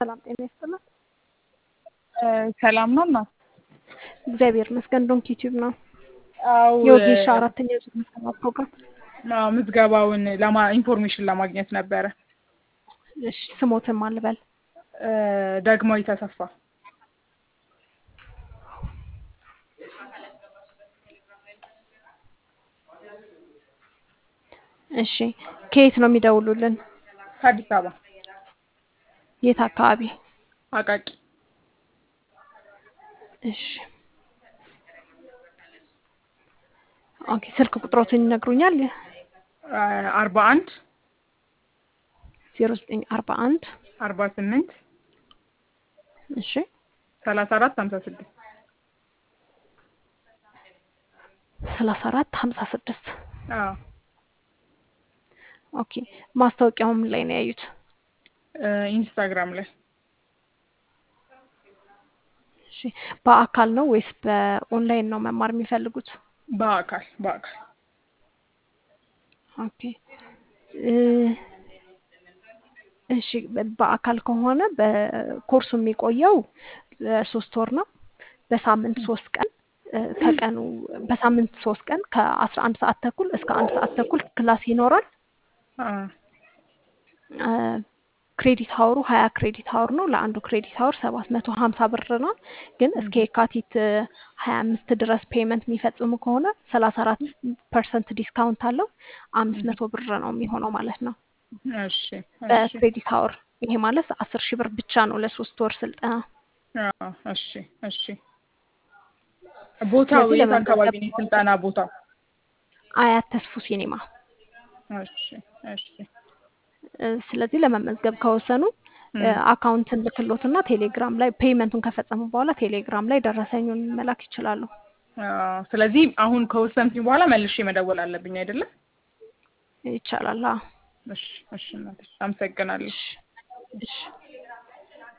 ሰላም ጤና ይስጥልን። ሰላም ነው እናት? እግዚአብሔር ይመስገን። ዶንክ ዩቲዩብ ነው አው የወጌሻ አራተኛ ዙር ምዝገባ ፕሮግራም። አዎ ምዝገባውን ለማ ኢንፎርሜሽን ለማግኘት ነበረ። እሺ ስሞትን ማን ልበል? ደግማዊ ተሰፋ እሺ ከየት ነው የሚደውሉልን? ከአዲስ አበባ የት አካባቢ? አቃቂ እሺ ኦኬ ስልክ ቁጥሮትን ይነግሩኛል? አርባ አንድ ዜሮ ዘጠኝ አርባ አንድ አርባ ስምንት እሺ ሰላሳ አራት ሀምሳ ስድስት ሰላሳ አራት ሀምሳ ስድስት አዎ ኦኬ ማስታወቂያውም ላይ ነው ያዩት? ኢንስታግራም ላይ እሺ በአካል ነው ወይስ በኦንላይን ነው መማር የሚፈልጉት? በአካል በአካል ኦኬ እሺ በአካል ከሆነ በኮርሱ የሚቆየው ሶስት ወር ነው። በሳምንት ሶስት ቀን ከቀኑ በሳምንት ሶስት ቀን ከአስራ አንድ ሰዓት ተኩል እስከ አንድ ሰዓት ተኩል ክላስ ይኖራል። ክሬዲት ሀወሩ ሀያ ክሬዲት ሀወር ነው። ለአንዱ ክሬዲት ሀወር ሰባት መቶ ሀምሳ ብር ነው። ግን እስከ የካቲት ሀያ አምስት ድረስ ፔመንት የሚፈጽሙ ከሆነ ሰላሳ አራት ፐርሰንት ዲስካውንት አለው። አምስት መቶ ብር ነው የሚሆነው ማለት ነው እሺ በክሬዲት ሀወር። ይሄ ማለት አስር ሺህ ብር ብቻ ነው ለሶስት ወር ስልጠና። አዎ እሺ እሺ ቦታው የት አካባቢ ነው የስልጠና ቦታው? አያት ተስፉ ሲኒማ። እሺ እሺ ስለዚህ ለመመዝገብ ከወሰኑ አካውንትን ልክሎትና ቴሌግራም ላይ ፔይመንቱን ከፈጸሙ በኋላ ቴሌግራም ላይ ደረሰኙን መላክ ይችላሉ። ስለዚህ አሁን ከወሰንኩኝ በኋላ መልሼ መደወል አለብኝ አይደለም? ይቻላል። አዎ። እሺ እሺ እናትሽ አመሰግናለሁ። እሺ